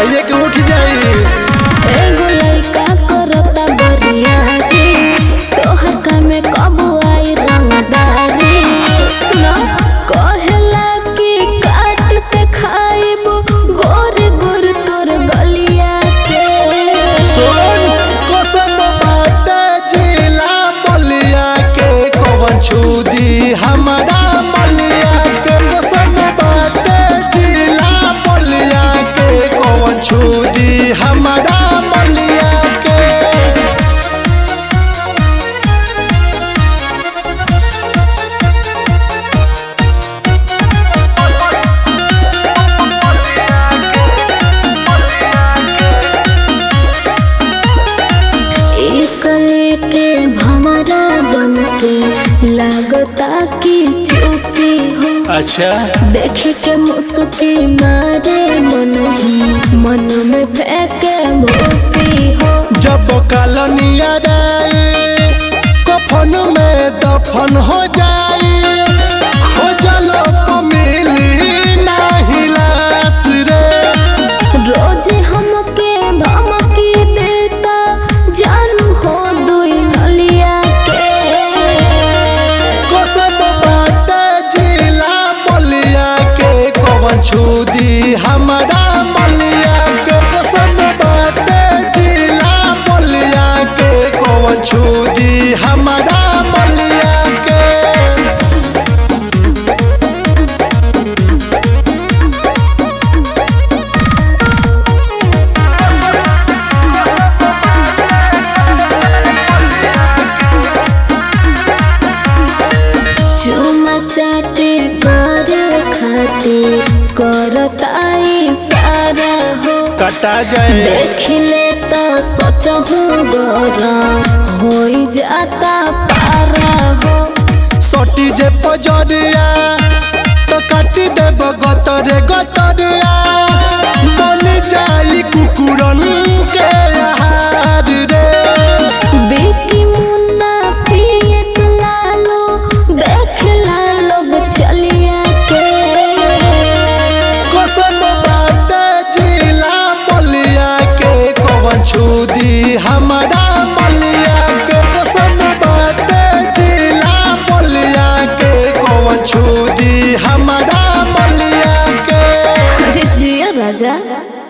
खाइए के उठ जाई एगो लइका करता बरियारी तोहर कामे कब आई रंगदारी सुनो कहेला कि काट के खाइब गोर गोर तोर गलिया के सोन कसम बाटे जिला बलिया के कवन छुदी हमारा बलिया के कसम बाटे जिला बलिया के कवन छुदी हमारा बलिया के एक लेके भमरा बन के लागता कि चूसी हो अच्छा देख के मुस्की मारे मन ही मन में फेंके भूसी हो जब कलनिया रे कफन में दफन हो जाई खोजलो तो मिली नाही लाश रे रोज हमके धमकी देता जानू हो दुई नलिया के कसम बाटे जिला बलिया के कवन छुदी हमारा बलिया के कसम बाटे जिला बलिया के कवन छुदी हमारा बलिया के चुमा चाटे कर खातिर करताई सारा हो कटा जाए देखले तो सोचहु गरम हो जाता पारा हो सटी जे पजरिया तो काटी देब गतरे गतरिया बन जाई कुकुरन के आहार रे बेटी मुन्ना पीएस लालो देखला लोग चलिया के कसम बाटे जिला बलिया के कवन छुदी हमारा बलिया के कसम बाटे जिला बलिया के कवन छुदी हमारा बलिया के अरे जिया राजा